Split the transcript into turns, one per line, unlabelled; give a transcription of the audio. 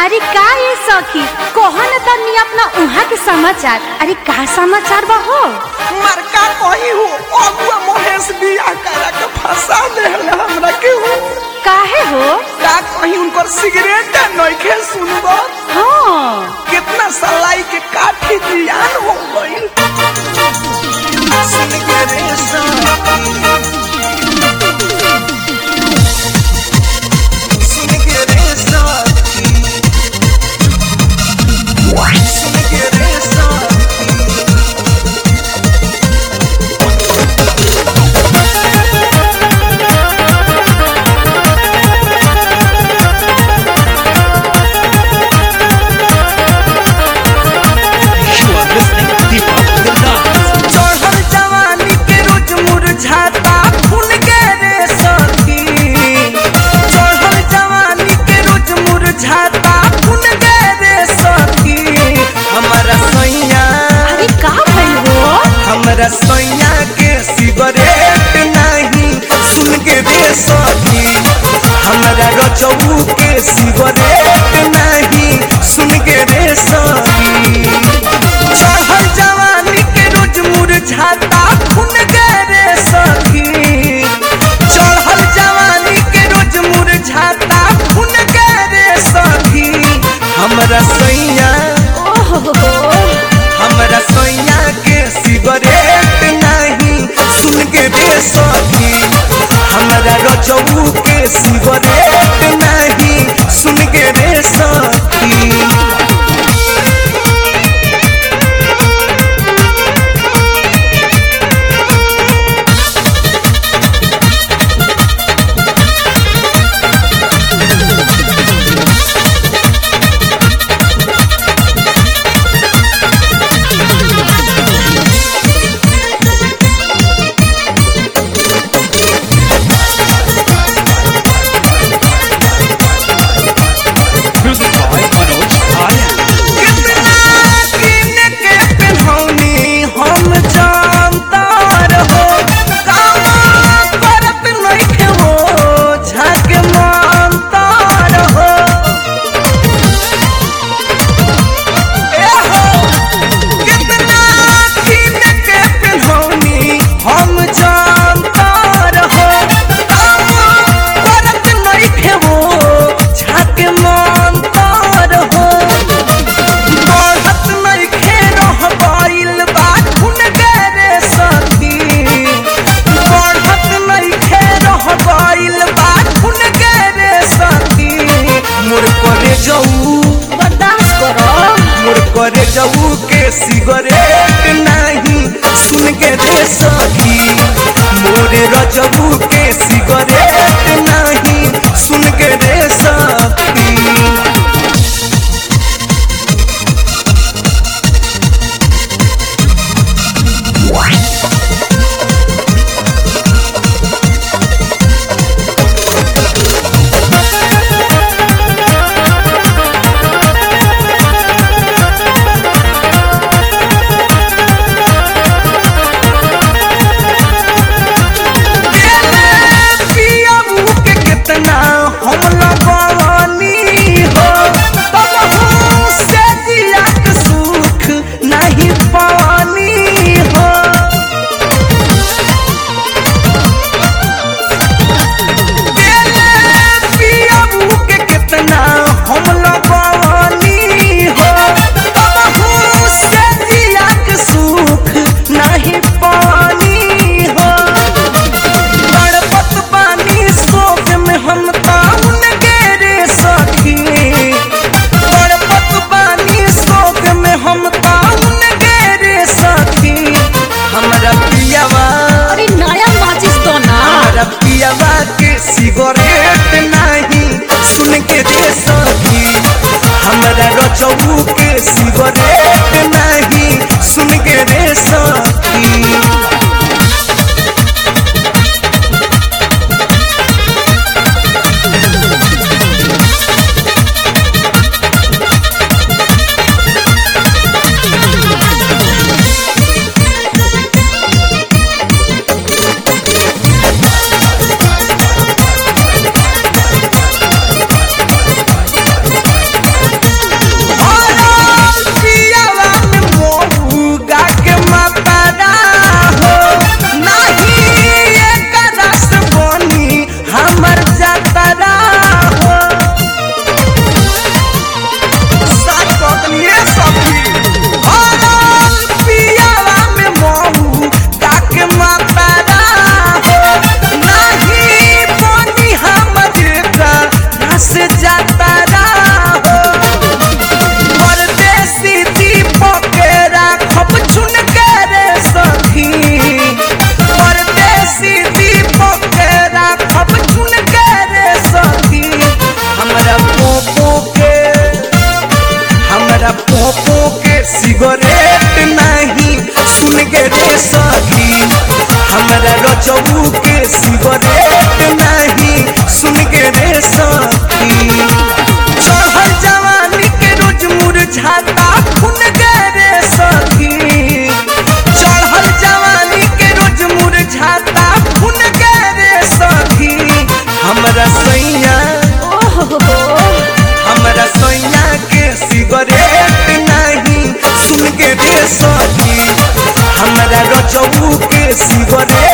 अरे का ये सखी कहो न तनी अपना उहाँ के समाचार अरे का समाचार बा हो
मरका कही हो अगुआ महेश बिया करा के फंसा देहले हमरा के हो
काहे हो
का कहीं उनकर सिगरेट नइखे सुनबो
हाँ
कितना सलाई के काठी जियान हो गइल सुन के रे साथी। सुन के रे साथी। सुन के रे साथी।
You are listening to Deepak Gandhi.
चढ़ल जवानी के रोज मुरझाता फूल के रे सखी चढ़ल जवानी के रोज मुरझाता फूल के रे सखी हमारा सैया
अरे का भइल हो
हमरा सैया के सिगरेट नहीं सुन के रे सखी हमरा रचऊ के सिगरेट नहीं सुन के रे सखी चढ़ल जवानी के रोज मुरझाता खून के रे सखी चढ़ल जवानी के रोज मुरझाता खून के रे सखी हमरा सैया
ओहो
हमरा सैया के सिगरेट नहीं सुन के रे सखी हमरा रचऊ के सिगरेट नहीं सुन के रे सखी
Music by Manoj Aryan.
कितना किने के पेन्हौनी हम जानता रहो कामा करत नइखे हो झाके मानता रहो ए हो कितना किने के पेन्हौनी हम जानता रहो कामा करत नइखे हो झाके मानता रहो बढ़त नइखे रह गइल बा खून के रे सखी बढ़त नइखे रह गइल बा खून के रे सखी मोर करे जाऊ
बर्दाश्त करो
मोर करे जाऊ के सिगरेट नहीं सुन के रे सखी मोरे रजबू के सिगरेट नहीं सुन के रे सखी पियाबू के कितना हम हमारा सैया के सिगरेट नहीं सुन के रे सखी हमारा रजऊ के सिगरेट